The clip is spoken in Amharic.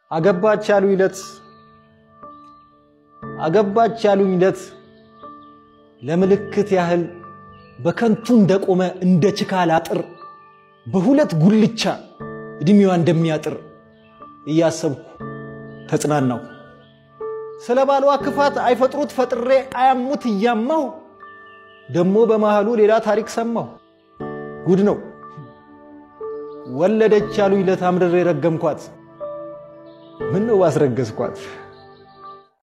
አገባች ያሉኝ ዕለት አገባች ያሉኝ ዕለት ለምልክት ያህል በከንቱ እንደቆመ እንደ ችካል አጥር በሁለት ጉልቻ ዕድሜዋ እንደሚያጥር እያሰብኩ ተጽናናሁ። ስለ ባሏ ክፋት አይፈጥሩት ፈጥሬ አያሙት እያማሁ ደሞ በመሃሉ ሌላ ታሪክ ሰማሁ። ጉድ ነው ወለደች ያሉኝ ዕለት አምርሬ ረገምኳት። ምን ነው ባስረገዝኳት።